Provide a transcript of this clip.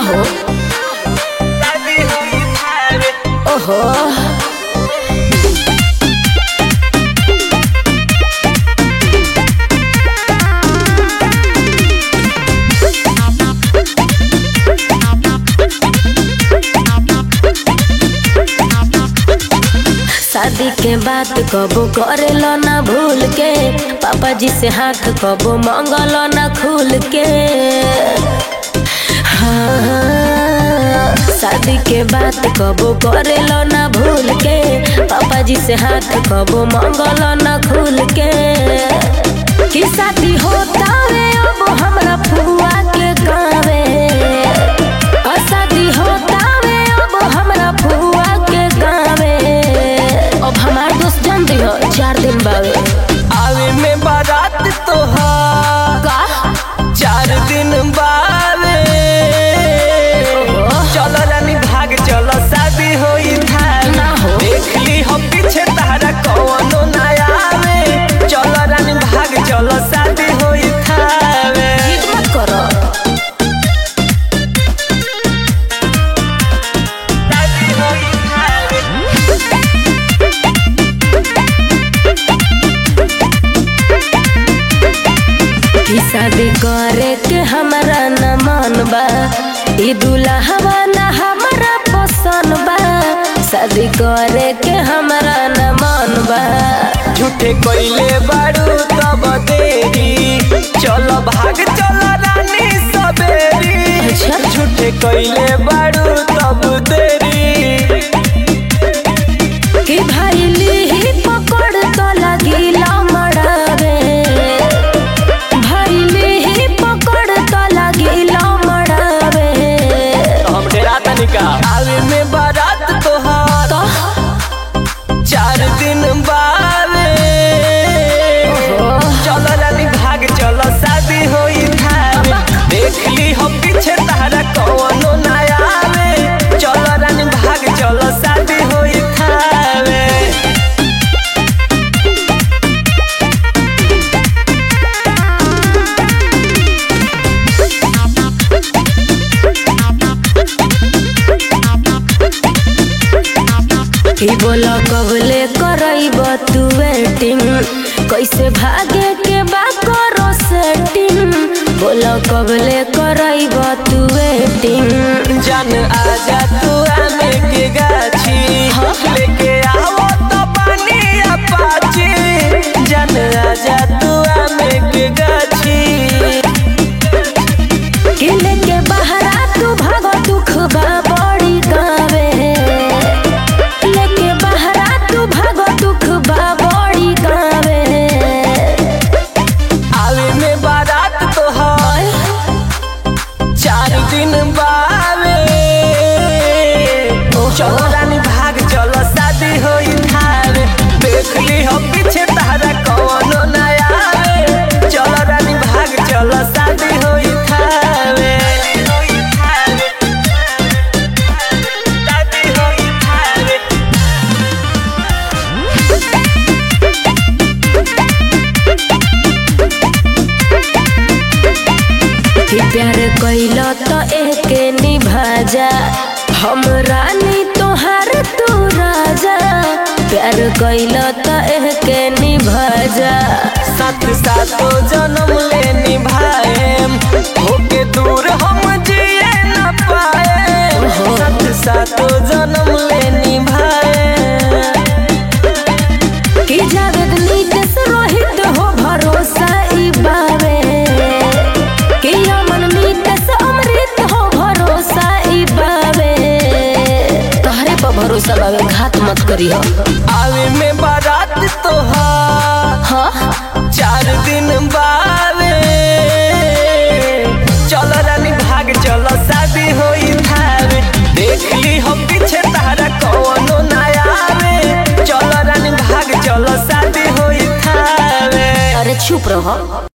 हो ओहो शादी के बात कबो करेलो ना भूल के पापा जी से हाथ कबो मंगलो ना खुल के हाँ, शादी के बात कबो करेलो ना भूल के पापा जी से हाथ कबो मंगलो ना खुल के कि शादी होता रे अब हमरा फुआ के गावे आ शादी होता रे अब हमरा फुआ के गावे अब हमार दोस्त जान दी हो चार दिन बावे आवे में बारात तोहार का चार दिन बावे चलो रानी भाग चलो शादी होई धार ना हो। देख ली हम पीछे तारा कौनो ना आवे चलो रानी भाग चलो शादी होई थावे जिद मत करो शादी होई थावे कि शादी करे के हमरा न मन बा ई दुल्हवा न हमरा पसंद बा शादी करे के हमरा न मन बा झूठे कोइले बारू तब देरी चलो भाग चलो रानी सबेरी अच्छा। झूठे कोइले बारू तब देरी कि भाई ली पकड़ तो लगिला मड़ावे भाई ली पकड़ तो लगिला मड़ावे हम डेरा तनिका आवे में बारात तोहार तो चार दिन बावे ओहो। चलो रानी भाग चलो शादी होई थावे देख ली हम पीछे तारा कौनो ना आवे चलो रानी भाग चलो शादी होई थावे कि बोला कबले करब तू वेटिंग कैसे भागे के बा करो सेटिंग बोला कबले करब तू वेटिंग जान आजा तू आमे के गाछी लेके आओ तो पानी अपाची जान आजा तू आमे के गाछी कि लेके बहरा तू भागो दुख बा बड़ी गावे लेके बहरा तू भागो दुख बा बड़ी गावे आवे में बारात तोहार चार दिन बावे चलो रानी भाग चलो शादी होई थारे देख ली हम पीछे तारा कौनो ना आवे चलो रानी भाग चलो शादी होई थारे शादी होई थारे कि प्यार कैल तो एके निभाजा हम रानी तोहार तू राजा प्यार कैल तो एके निभाजा साथ साथो जन्म ले निभाएम होके दूर हम जिए न पाए साथ साथो जन्म ले निभाएम कि जावेद नीतेश रोहित हो भरोसा ई बावे कि अमन नीतेश अमृत हो भरोसा ई बावे तोहरे पर भरोसा बावे घात मत करी हो आवे में बारात तोहार हाँ चार दिन बावे चलो रानी भाग चलो शादी होई थावे देख ली हम पीछे तारा कौनो ना आवे चलो रानी भाग चलो शादी होई थावे अरे चुप रहो